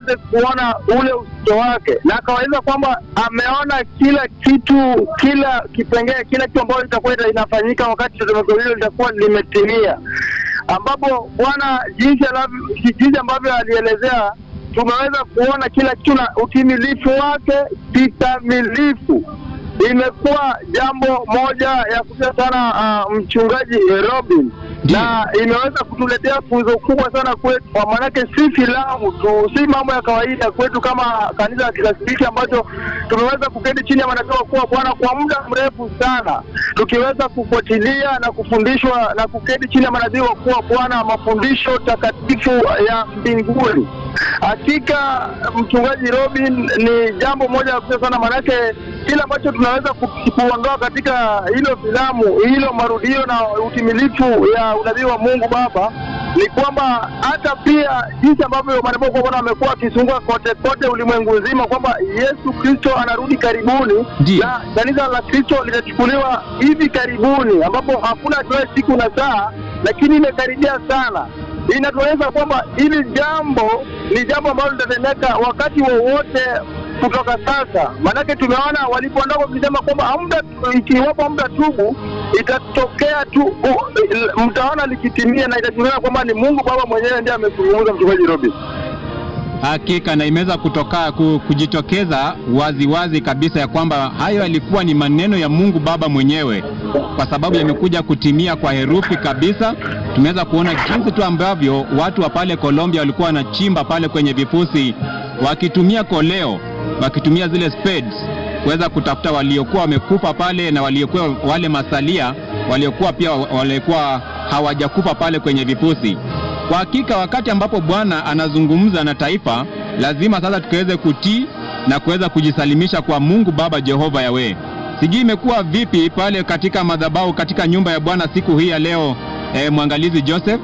waweze kuona ule uzito wake, na akawaeleza kwamba ameona kila kitu, kila kipengee, kila kitu ambayo itakuwa ita- inafanyika wakati tetemeko hilo litakuwa limetimia, ambapo Bwana jinsi anavyo- jinsi ambavyo alielezea tumeweza kuona kila kitu na utimilifu wake kikamilifu. Imekuwa jambo moja ya kutia sana uh, mchungaji Robin na imeweza kutuletea funzo kubwa sana kwetu, kwa maanake si filamu tu, si mambo ya kawaida kwetu kama kanisa la Kikatoliki ambacho tumeweza kuketi chini ya manabii wakuu wa Bwana kwa muda mrefu sana, tukiweza kufuatilia na kufundishwa na kuketi chini ya manabii wakuu wa Bwana mafundisho takatifu ya mbinguni. Hakika mchungaji Robin, ni jambo moja la kutia sana, maanake kile ambacho tunaweza ku- kuondoa katika hilo filamu hilo marudio na utimilifu ya unabii wa Mungu Baba ni kwamba hata pia jinsi ambavyo manabii wa Bwana wamekuwa wakizunguka kote kote ulimwengu nzima kwamba Yesu Kristo anarudi karibuni Ndiyo. na kanisa la Kristo litachukuliwa hivi karibuni, ambapo hakuna atoe siku na saa, lakini imekaribia sana. Inatuonyesha kwamba hili jambo ni jambo ambalo litatendeka wakati wowote kutoka sasa. Maanake tumeona walipoondoka wakisema kwamba hamda, ikiwapo hamda tubu itatokea tu, u- mtaona likitimia na itajulikana kwamba ni Mungu Baba mwenyewe ndiye amezungumza. Mchungaji Robin. Hakika na imeweza kutoka ku- kujitokeza waziwazi wazi kabisa ya kwamba hayo yalikuwa ni maneno ya Mungu Baba mwenyewe, kwa sababu yamekuja kutimia kwa herufi kabisa. Tumeweza kuona jinsi tu ambavyo watu wa pale Colombia walikuwa wanachimba pale kwenye vifusi wakitumia koleo, wakitumia zile spades kuweza kutafuta waliokuwa wamekufa pale na waliokuwa wale masalia waliokuwa pia waliokuwa hawajakufa pale kwenye vifusi. Kwa hakika wakati ambapo Bwana anazungumza na taifa, lazima sasa tukaweze kutii na kuweza kujisalimisha kwa Mungu Baba Jehova Yawe. Sijui imekuwa vipi pale katika madhabahu katika nyumba ya Bwana siku hii ya leo, eh, mwangalizi Joseph.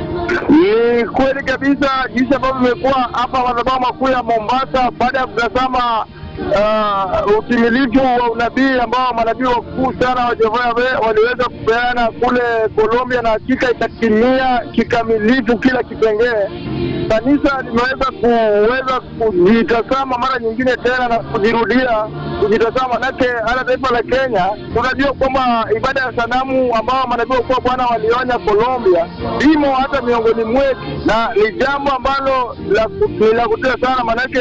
Ni kweli kabisa jinsi ambavyo imekuwa hapa madhabahu makuu ya Mombasa, baada ya kutazama uh, utimilifu wa unabii ambao manabii wakuu sana wa Jehova Yahweh waliweza kupeana kule Colombia, na hakika ikatimia kikamilifu kila kipengee. Kanisa limeweza kuweza kujitazama mara nyingine tena na kujirudia kujitazama, manake hata taifa la Kenya tunajua kwamba ibada ya sanamu ambao manabii wakuu wa Bwana walionya Colombia imo hata miongoni mwetu, na ni jambo ambalo la ku- ni la kutia sana, manake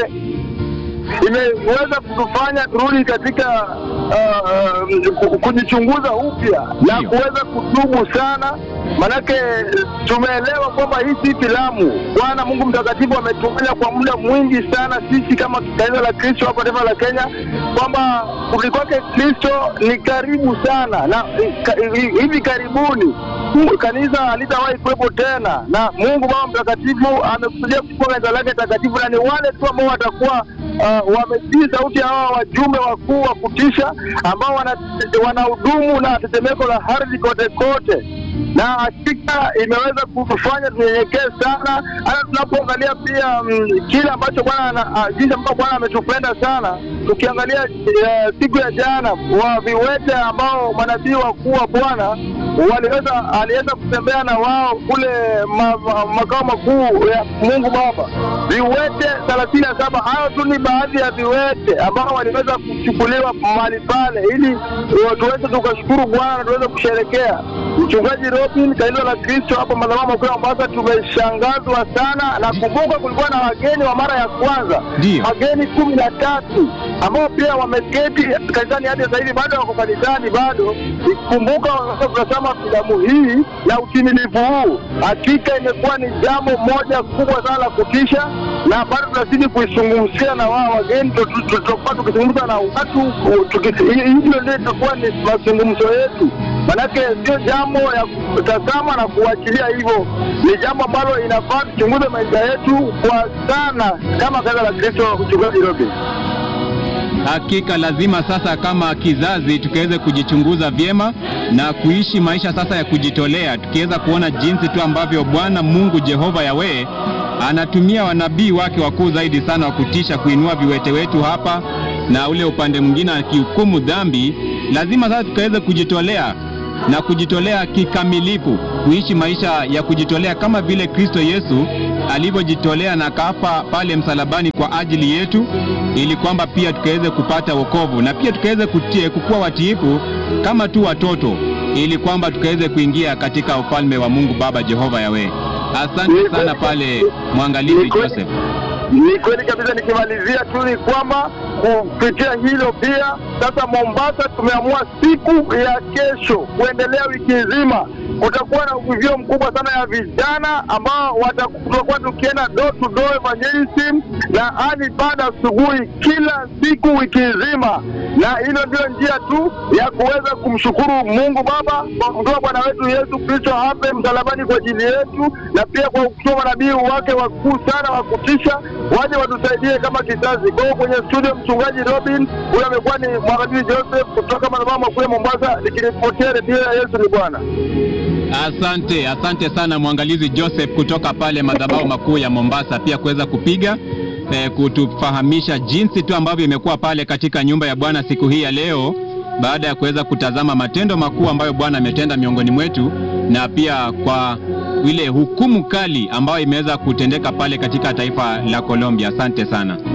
imeweza kutufanya turudi katika uh, uh, kujichunguza upya na Ndio. kuweza kutubu sana, manake tumeelewa kwamba hii si filamu. Bwana Mungu mtakatifu ametumia kwa muda mwingi sana sisi kama kanisa la Kristo hapa taifa la Kenya, kwamba kurudi kwake Kristo ni karibu sana na ka- hivi karibuni Mungu kanisa halitawahi kuwepo tena, na Mungu Baba Mtakatifu amekusudia kuchukua kanisa lake takatifu, na ni wale tu ambao watakuwa uh, wametii sauti ya hawa wajumbe wakuu wa kutisha ambao wana- wanahudumu na tetemeko la ardhi kote kote, na hakika imeweza kutufanya tunyenyekee sana, hata tunapoangalia pia mm, kile ambacho Bwana ana- ah, jinsi ambavyo Bwana ametupenda sana, tukiangalia eh, siku ya jana wa viwete ambao manabii wakuu wa Bwana waliweza aliweza kutembea na wao kule ma, ma, makao makuu ya Mungu Baba, viwete thelathini na saba. Hayo tu ni baadhi ya viwete ambao waliweza kuchukuliwa mahali pale, ili uh, tuweze tukashukuru Bwana na tuweze kusherekea. Mchungaji Robin, kanisa la Kristo hapa madhabahu makuu ya Mombasa, tumeshangazwa sana na kumbuka, kulikuwa na wageni wa mara ya kwanza Ndio. wageni kumi na tatu ambao pia wameketi kanisani hadi sasa hivi bado wako kanisani bado. Kumbuka wakati tunasema filamu hii na utimilifu huu, hakika imekuwa ni jambo moja kubwa sana la kutisha, na bado tunazidi kuizungumzia na wao wageni, tu- tu- tutakuwa tukizungumza na watu tuki- hi- hivyo ndio itakuwa ni mazungumzo yetu, manake sio jambo ya kutazama na kuachilia hivyo, ni jambo ambalo inafaa tuchunguze maisha yetu kwa sana kama kanisa la Kristo. Mchungaji Robin. Hakika lazima sasa kama kizazi tukaweze kujichunguza vyema na kuishi maisha sasa ya kujitolea, tukiweza kuona jinsi tu ambavyo Bwana Mungu Jehova Yawe anatumia wanabii wake wakuu zaidi sana wa kutisha kuinua viwete wetu hapa, na ule upande mwingine akihukumu dhambi. Lazima sasa tukaweze kujitolea na kujitolea kikamilifu, kuishi maisha ya kujitolea kama vile Kristo Yesu alivyojitolea na kafa pale msalabani kwa ajili yetu, ili kwamba pia tukaweze kupata wokovu na pia tukaweze kutie kukuwa watiifu kama tu watoto, ili kwamba tukaweze kuingia katika ufalme wa Mungu Baba Jehova Yawe. Asante sana pale mwangalizi Joseph. Ni kweli kabisa. Nikimalizia tu ni kwamba kupitia hilo pia sasa, Mombasa tumeamua siku ya kesho kuendelea wiki nzima, kutakuwa na uvivio mkubwa sana ya vijana ambao tutakuwa tukienda door to door evangelism na hadi baada asubuhi kila siku wiki nzima, na hilo ndio njia tu ya kuweza kumshukuru Mungu Baba kwa kutoa Bwana wetu Yesu Kristo hape msalabani kwa ajili yetu, na pia kwa kutoa manabii wake wakuu sana wa kutisha waje watusaidie kama kizazi. Kwa hiyo kwenye studio, mchungaji Robin huyo amekuwa ni mwangalizi Joseph kutoka madhabahu makuu ya Mombasa, nikiripotia redio ya Yesu ni Bwana. Asante, asante sana mwangalizi Joseph kutoka pale madhabahu makuu ya Mombasa, pia kuweza kupiga eh, kutufahamisha jinsi tu ambavyo imekuwa pale katika nyumba ya Bwana siku hii ya leo, baada ya kuweza kutazama matendo makuu ambayo Bwana ametenda miongoni mwetu na pia kwa ile hukumu kali ambayo imeweza kutendeka pale katika taifa la Colombia. Asante sana.